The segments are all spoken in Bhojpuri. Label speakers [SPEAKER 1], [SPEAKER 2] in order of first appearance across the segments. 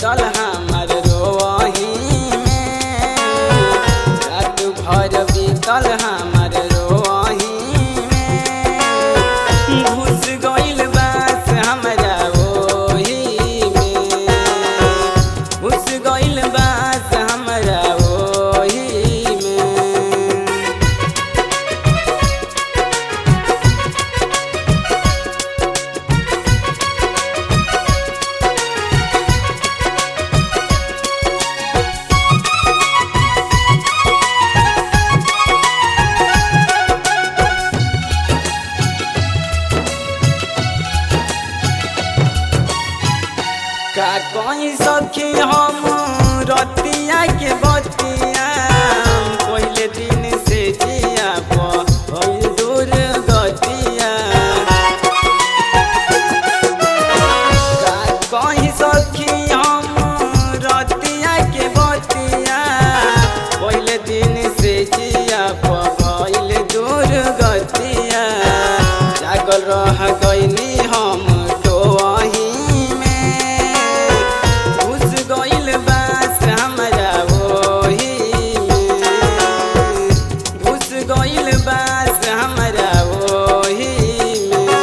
[SPEAKER 1] बीतल हमर रोही में रात भर बीतल हमर रोही में घुस गइल बास हमरा ओही में घुस गइल बास हमरा ओही में का कोई सखी हम रतिया के बतिया पहले दिन से जिया पर दूर गतिया का कोई सखी हम रतिया के बतिया पहले दिन से जिया पर दूर गतिया जागल रह गईनी हम टोही में घुस गइल बास हमरा ओही में घुस गइल बास हमरा ओही में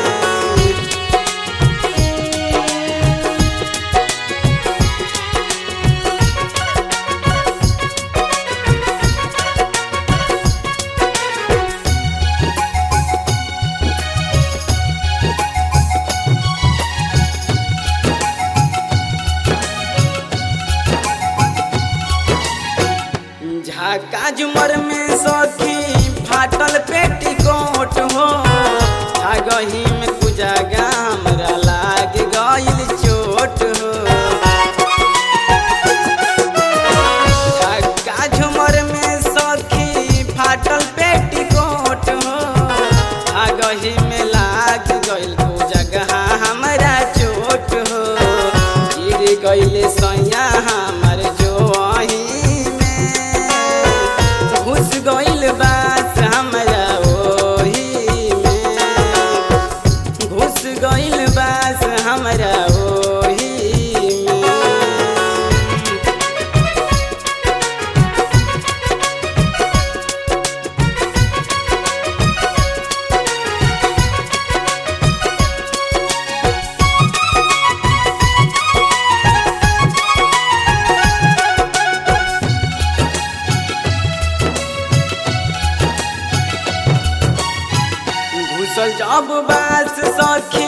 [SPEAKER 1] झाका झुमर में सखी फाटल पेटीकोट हो भागही में कुजागा हमरा लाग गइल चोट हो झाका झुमर में सखी फाटल पेटीकोट हो भागही में लाग गइल कुजागा हमरा चोट हो गिर गइल सैया हमर जोही में घुस गइल बास हमरा ओही में घुस गइल बास हमरा ओही में घुसल जब बास सखी